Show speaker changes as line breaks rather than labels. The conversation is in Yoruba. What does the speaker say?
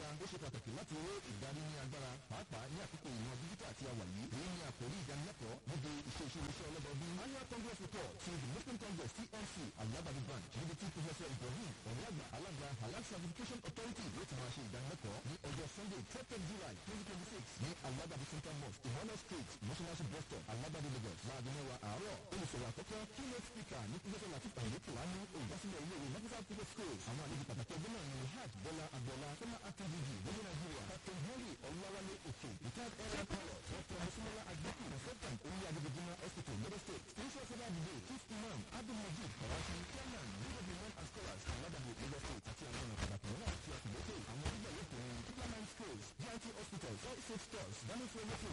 alága ó ṣe pàtàkì láti ró ìdarí ní agbára pàápàá ní àkókò ìmọ̀ díjítà àti àwàyé èyí ni àkòrí ìdánilẹ́kọ̀ọ́ níbi iṣẹ́ iṣẹ́ iṣẹ́ ọlọ́dọọdún annual congress report ti the muslim congress tnc alabadi branch níbi tí professor ibrahim ọ̀rẹ́àgbà alága halal certification authority yóò ti máa ṣe ìdánilẹ́kọ̀ọ́ ní ọjọ́ sunday twelve july twenty twenty six ní alabadi central mosque emmanuel street mọ́ṣáláṣí bus stop alabadi lagos láago mẹ́wàá àárọ̀ olùsọ̀rọ̀ àkọ́kọ́ keynote speaker ní professor latif ayélujára kìláni olùdásílẹ̀ ilé ìwé nafisa public schools àwọn àlejò pàtàkì ọjọ́ náà ni hajj bọ́lá agbọ́lá former acting dg lórí nàìjíríà captain henry ọ̀làwálé òkè retired air pilot dr musumola agbẹ́kù consultant orí adébíjìmá hospital lagos state spiritual father of the day chief imam abdul majid karachi chairman league of women and scholars aladabu lagos state àti àwọn ọ̀nà pàtàkì mìíràn àti àtìlẹ́tẹ̀ àwọn onígbà yóò pè é diplomat schools git hospitals all state stores daniel fowófò